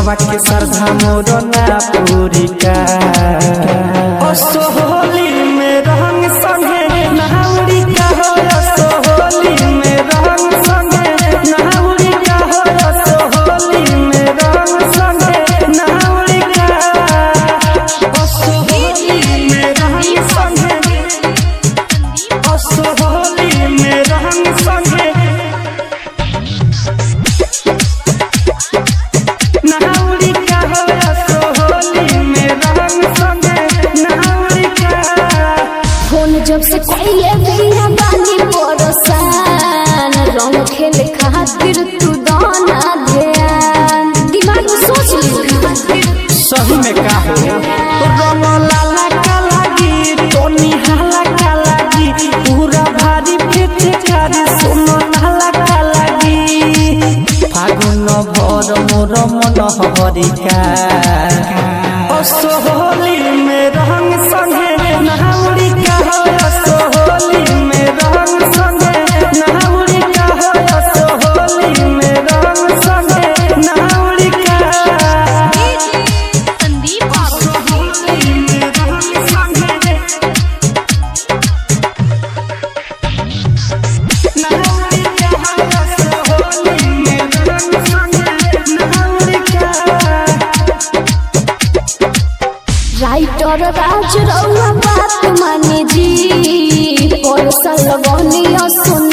मनवा के श्रद्धा मोर ना पूरी का ओ सोहली में रंग संगे नहाउरी का हो ओ सोहली में रंग संगे नहाउरी का हो ओ सोहली में रंग संगे नहाउरी का ओ सोहली में रंग संगे ओ सोहली में रंग संगे नहाउरी का हो ओ सोहली में रंग संगे नहाउरी का फोन जब से कोई बिया बानी परोसान रंग खेले खातिर तू दाना ध्यान दिमाग में सोच ली सही में का हो रंग लाला का लागी टोनी हाला का लागी पूरा भारी पेट कारी सोनो हाला का लागी फागुन भर मोर मन हरिका ओ सोहली में रंग संगे नहाउरी का हो ओ सोहली में रंग संगे नहाउरी का हो ओ सोहली में रंग संगे नहाउरी का संदीप राइटर राज रउआ बात माने जी परसल बनिया सुन